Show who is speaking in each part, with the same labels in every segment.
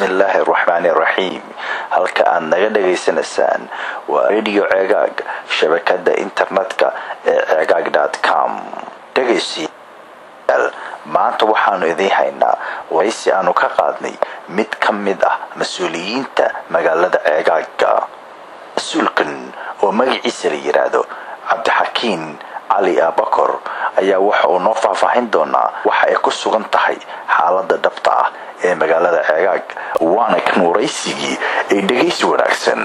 Speaker 1: bismillaahi araxmaani iraxiim halka aad naga dhagaysanaysaan waa radio ceegaag shabakada internetka ee ceegaag com dhegaystayaal maanta waxaanu idiin haynaa waraysi aanu ka qaadnay mid ka mid ah mas-uuliyiinta magaalada ceegaaga mas-uulkan oo magaciisa la yidhaahdo cabdixakiin cali abakor ayaa waxa uu noo faahfaahin doonaa waxa ay ku sugan tahay xaalada dhabta ah ee magaalada ceegaag waana kan waraysigii ee dhegaysi wanaagsan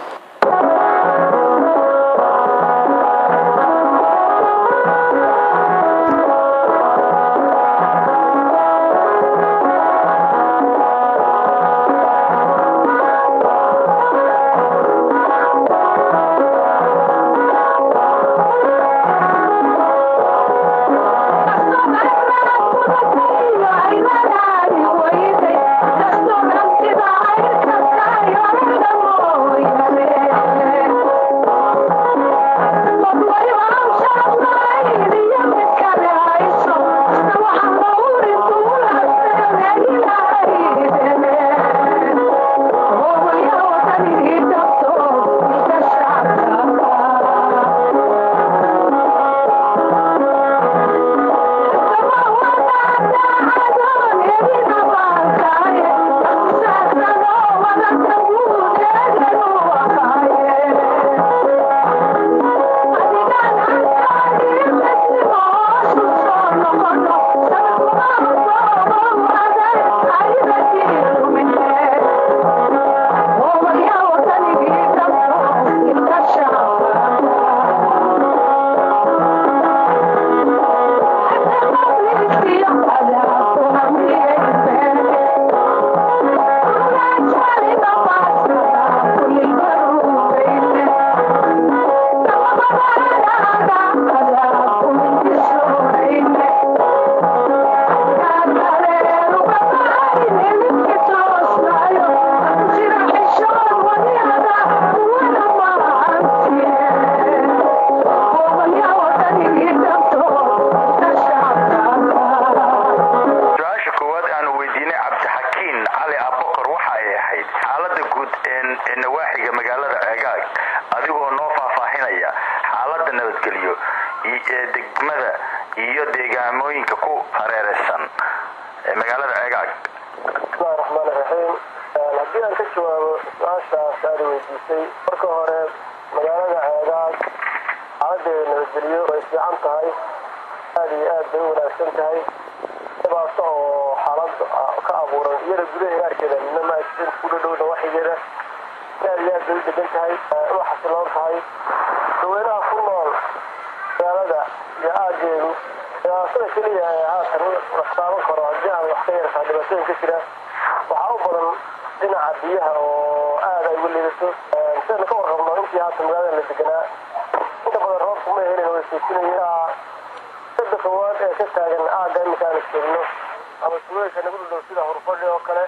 Speaker 1: degmada iyo deegaamooyinka ku hareereysan magaalada ceegaag
Speaker 2: bismillahi raxmaan iraxiim haddii aan ka jawaabo su-aashaas aada weydiisay marka hore magaalada ceegaag xaaladeeda nabadgelyo way fiican tahay aada iyo aad bay u wanaagsan tahay dhibaato oo xaalad ka abuuran iyada gudaha gaarkeeda midna ma ajin ku dhadhowna waxigeeda aada iyo aad bay u degan tahay u xasiloon tahay daweynaha ku nool magaalada iyo aageedu dhibaatada keliya ee haatan wax taaban karo haddii aan wax ka yartaa dhibaatooyin ka jira waxaa u badan dhinaca biyaha oo aada ay uga liidato sidaynu ka warqabno intii haatan magaalada la deganaa inta badan roobku ma helin way soojinayeen sada koowaad ee ka taagan aagga iminka aanu joogno ama suweysha nagu dhudhow sida hurfadhi oo kale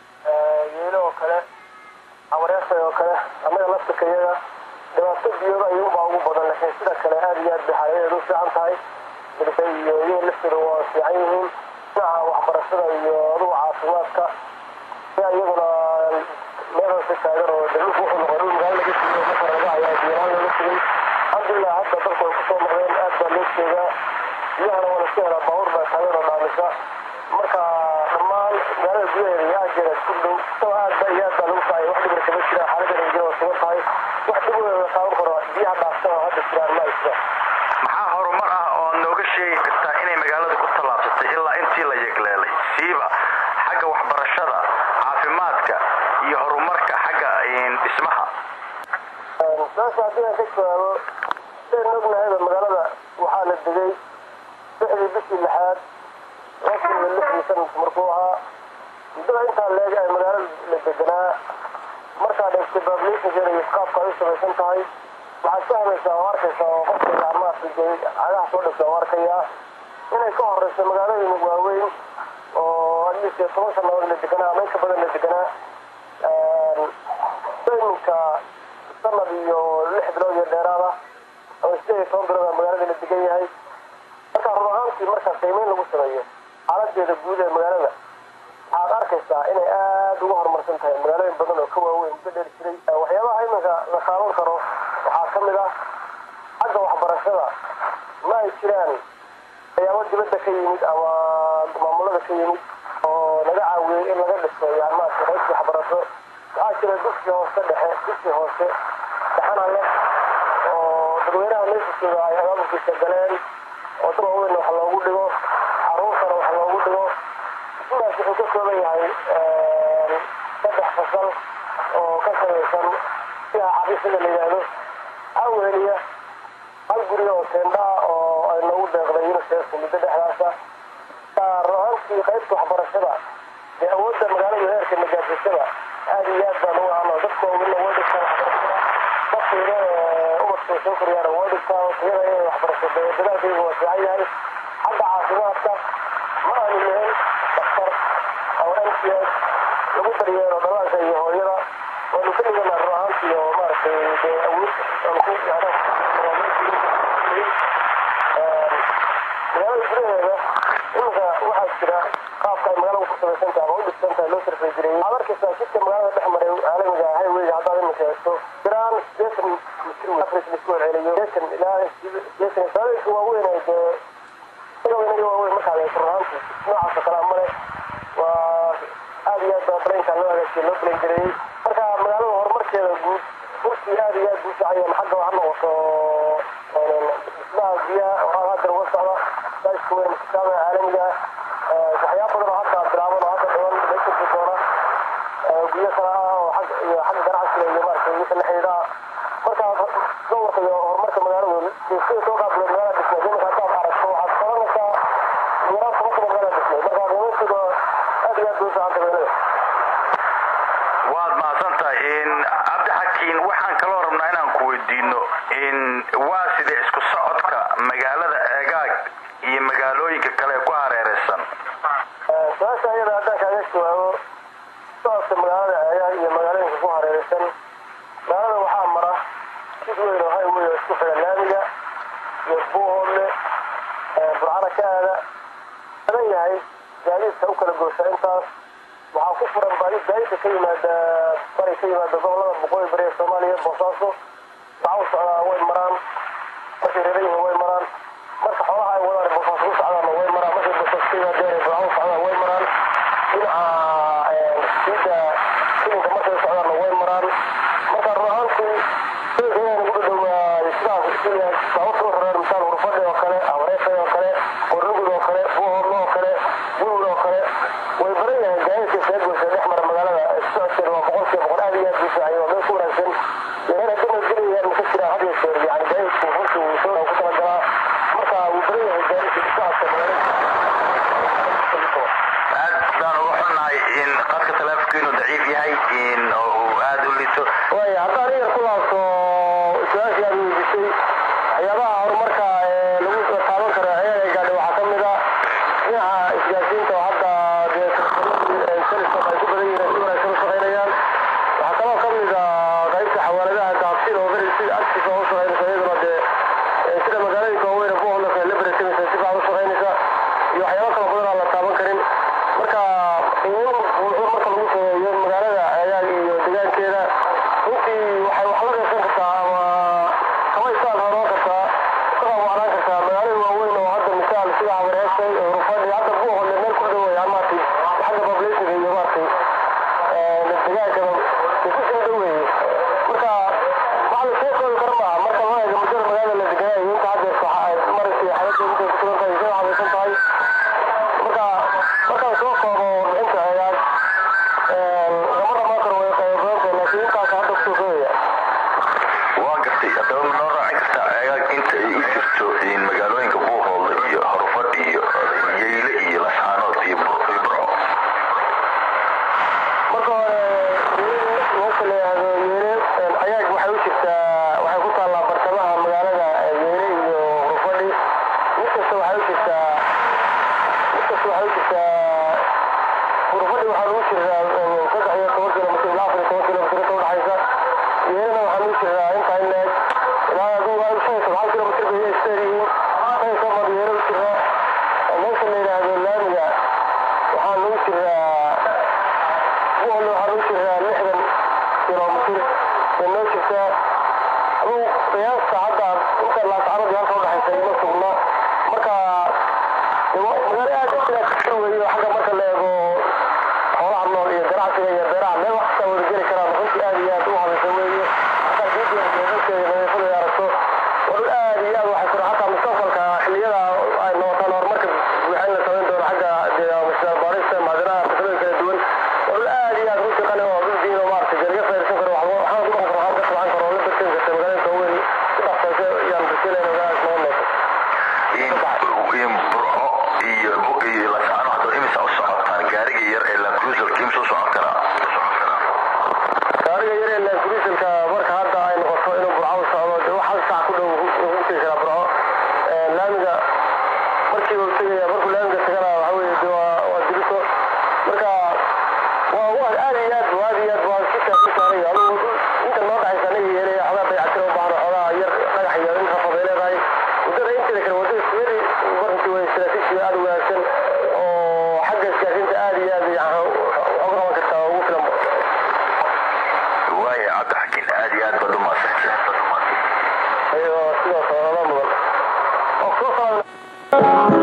Speaker 2: yeelo oo kale awareesay oo kale annaga laftirka iyaga dhibaato biyooda ayuunbaa ugu badan laakiin sida kale aada iyo aad bay xaaladeedu u fiican tahay milkay iyo iyaga lafteeda waa fiican yihiin dhinaca waxbarashada iyo adugu caafimaadka ayaa iyaguna meeloo ka taagan oo dalluku wuxuu noqon dhul magaalo laga siiyey marka laga ayaa biyalaan laga sigay alxamdulilah hadda dadku ay kusoo noqdeen aad baa loo jeedaa biyahana waa laska helaa baabuur baa taagan oo dhaamisa marka dhammaan magaalada gudaheeda iyo aageeda ku dhow isagoo aad ba iyo aad baa lagu kacay wax dhibir kama jira xaaladda nabadgelya waa sugan tahay wax dhib weyn la taaban karo biyaha dhaafsan oo hadda jiraan ma ay jiraan
Speaker 1: maxaa horumar ah oo nooga sheegi kartaa inay magaalada ku tallaabsatay ilaa intii la yegleelay siiba xagga waxbarashada caafimaadka iyo horumarka xagga dhismaha
Speaker 2: saas haddii aan ka jawaabo sidaynu ognahayba magaalada waxaa la degay lixdii bishii lixaad laba kun iyo lixdii sanadku markuu ahaa muddada intaa leeg ay magaalada la deganaa markaa dhegtay babliishinkeeda iyo qaabka ay u samaysan tahay waxaad fahmaysaa oo arkaysaa oo qofka gacmaha cagaha soo dhigta oo arkayaa inay ka horeyso magaalooyin waaweyn oo atleast toban sanadood la deganaa ama inka badan la deganaa iminka sanad iyo lix bilood iyo dheeraada ama sideed iyo toban bilood aa magaalada la degan yahay marka run ahaantii marka qiimeyn lagu sameeyo xaaladeeda guud ee magaalada waxaad arkaysaa inay aada uga horumar samaysan tahay magaalooyin badan oo ka waaweyn muddo dheer jiray waxyaabaha iminka la taaban karo waxaa ka mid ah xagga waxbarashada ma ay jiraan waxyaabo dibadda ka yimid ama maamulada ka yimid oo laga caawiyey in laga dhiso yani maarata qaybta waxbarasho waxaa jira dugsi hoose dhexe dugsi hoose dhexana leh oo dadweynaha meesha jooga ay abaabulkiisa galeen oo dad waaweyn wax loogu dhigo caruurtana wax loogu dhigo sidaas wuxuu ka kooban yahay saddex fasal oo ka samaysan siha xafiisada la yidhaahdo aweliya hal guri oo teendhaa oo ay noogu deeqday unicef muddo dhexdaasa ruahantii qaybta waxbarashada dee awoodda magaalada heerka magaasashada aada iyo aad baan u ahano dadka ogina way dhigtaa waxbarashada dadkayna ubadka soo koryaana way dhigtaa tayada inay waxbarasho dadaalkayga waa fiican yahay xagga caafimaadka ma aanu lahayn daktar ama m c s lagu daryeelo dhalaanka iyo hooyada waanu ka dhiganaa run ahaantii oo maaragtay dee awood magaalada gudaheeda iminka waxaa jira qaabka ay magaalada ku samaysan tahay ama u dhisan tahay loo sarfay jiray waxaad arkaysaa jidka magaalada dhex maray caalamiga highwayga haddaad iminka eegto jiraan sideetan mitir afris laisku celceliyo sideetan ilaa sideetan magaalooyinka waaweyn ay dee inaga waaweyn markaad eegto runaantii noocaas oo kalea male waa aad iyo aad baa balaynkaa loo hagaajiyay loo balayn gareeyey marka magaalada horumarkeeda guud runtii aad iyo aad buu fiican xagga ha noqoto dhismaha biyaha oo hadda uga socda daiska weyn kitaaba caalamiga waxyaaba badan oo hadda bilaaban oo hadda dhiban meesha doona biyo kale ah oo xag iyo xagga ganacsiga iyo maaragtay wixii la xidhiidha marka gobolka iyo horumarka magaaladu sida soo qaabilo magaalada dhismay iminka haddaad aragto waxaad qabanaysaa yaraan toban kuma magaalada dhismay marka qiimaysiga aad iyo aad buu fiican magaalada
Speaker 1: waad mahadsantahay cabdixakiin waxaan kaloo rabnaa inaan ku weydiino waa sida isku socodka magaalada eegaag iyo magaalooyinka kale ku hareeraysan
Speaker 2: su-aasha ayada haddaan kaaga jawaabo socodka magaalada eegaag iyo magaalooyinka ku hareeraysan magaalada waxaa mara jid weyn oo highway oo isku xidha laamiga iyo buuhoodle burcana ka aada badan yahay gaadiidka u kala goosha intaas waxaa ku furan gaadiidka ka yimaada bari ka yimaada gobolada boqooyi bari ee soomaaliya boosaaso waxaa u socdaa way maraan markay reeran yihiin way maraan marka xoolaha ay wadaan boosaaso u socdaana way maraan markay boosaaso ka yimaadeen burca u socdaan way maraan dhinaca siida filinka markay socdaana way maraan marka run ahaantii filinka inay nagu dhadhowaa sidaas sida baabuurta u rareen misaal hurfadhi oo kale amareefay oo kale qornugud oo kale buuhoodlo oo kale gulwud oo kale way badan yahay gaadiidka seegoysa dhex mara magaalada socodkeeda waa boqolkiiba boqol aad iyo aad buu fiican waa meel ku wanaagsan yareer haddii nabadgelya maka jiraan had iyo jeer yani gaadiidku runtii wuu soo ku talagalaa marka wuu badan yahay gaadiidka socodka magaalada
Speaker 1: aad baan uga xunnahay in qadka taleefonkiinu daciif yahay oo uu aada u lito
Speaker 2: waaya haddaan iyar ku laabto su-aashii aad weydiisay waxyaabaha horumarka ee lagu taaban karo ciyaada gaadhi waxaa ka mid ah dhinaca isgaarsiinta oo hadda dee telesom ay ku badan yihiin si wanaagsan u shaqaynayaan waxaa kaloo ka mid ah qaybta xawaaladaha daabsida oo beri si agtiisa oo u shaqaynaysa iyaduna dee sida magaalooyinka waaweyn buuhoodlaka ay la beresamaysa si fiican u shaqaynaysa iyo waxyaabo kala badan aan la taaban karin marka qiimo buuxo marka lagu sameeyo magaalada ceegaag iyo deegaankeeda runtii waxay wax la qeysan kartaa ama kama istaan horoo kartaa ka qaabwacnaan kartaa magaalada waaweyn oo hadda misaal sida habareesay rufadhi hadda buuhoodle meel ku dhow yahay maartay xagga populationka iyo maartay degaankaba isu soo dhoweeye marka waxa la soo koobi kara maaha marka loo eego muddada magaalada la deganaayo inta hadda maraysay xaladda intay ku sugan tahay soo habaysan tahay marka markaan soo koobo warbixinta ceegaag lama dhamaan karo way qaybo badan tahay laakiin intaas hadda kusoo koobaya
Speaker 1: waa gartay haddaba ma noo raaci kartaa ceegaag inta ay u jirto magaalooyinka buuhoodle iyo horfadh iyo yeyle iyo lascaanood iyo burco
Speaker 2: marka hore meesha la yidhaahdo yeele ayaag waxay u jirtaa waxay ku taallaa bartamaha magaalada yeele iyo hurfadhi mid kasta waxay u jirtaa mid kasta waxay u jirtaa hurfadhi waxaa lagu jiraa saddex iyo toban kilomitr ilaa afar iyo toban kilomitr inta udhexaysa yeelena waxaa lagu jiraa intaa in leeg ilaa adigu shan iyo toban kilomitr bay isteer yihiin shan iyo toban yeele u jiraa meesha la yidhaahdo laamiga waxaa lagu jiraa buuhoodle waxaa lagu jiraa jiraa lixdan kilomitir bay noo jirtaa aduu qiyaasta hadda inta laascaradii halka udhexaysa ima sugna marka magaalo aad sidaa weeyo xagga marka la eego xoolaha nool iyo ganacsiga iyo beeraha meel wax kastaa wada geli karaan runtii aad iyo aad u habaysa weeye hataa diidiyadeedankeeda nadiifada aragto waa dhul aad iyo aad waxay kura hataa mustaqbalka xilliyada ay noqotaan horumarka buuxa in la samayn doono xagga baarista macdanaha fikrada kala duwan waa dhul aad iyo aad runtii qani oo dhul diin oo maaragtay dee laga faa'iidaysan karo waxba waxaan ku dhaqan karo waxaan ka tabcan karo oo la barteen karta magaalada waaweyn si dhaqsaysa yaan rajaynaya magaaladaas noqon doonto
Speaker 1: in burco iyo iyo lasacano hadda imisa u socotaan gaariga yar ee lacruiser kiimsa u socon karaa
Speaker 2: gaariga yar ee laakuriisalka marka hadda ay noqoto inuu burco u socdo dee wax hal saac ku dhow ugu tegi karaa burco laamiga markiiba u tegaya markuu laamiga tagana waxa weeye de waa waa diriso marka waa waa aad iyo aad aad iyo aad waa si kaasi saaraya adugu inta noo dhaxaysa anaga yeelaya xogaa dayactira u baahan xogaa yar dhagax iyo in rafad ay leedahay waddada inteeda kale waddada siyari baranti way istaraatiiji aad u wanaagsan oo xagga isgaarsiinta aad iyo aad yani uga qaban kartaa oo ugu filan
Speaker 1: waaya cabdixakiin aad iyo aad baad u maasantay
Speaker 2: ayo sidaas oo la mudan oo soo saaran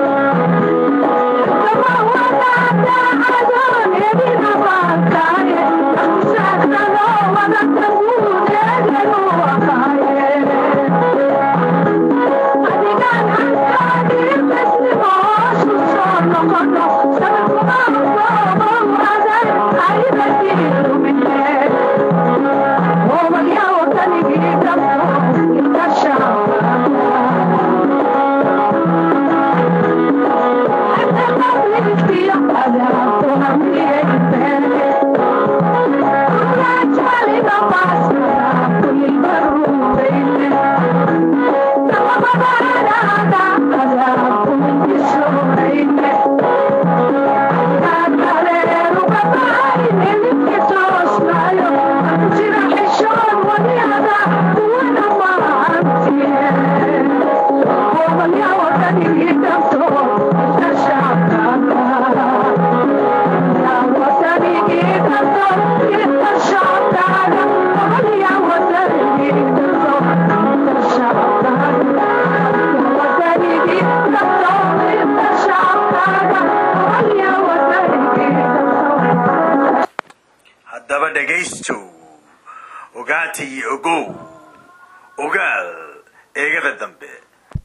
Speaker 3: haddaba dhegaystow ogaata iyo ogow ogaal eegada dambe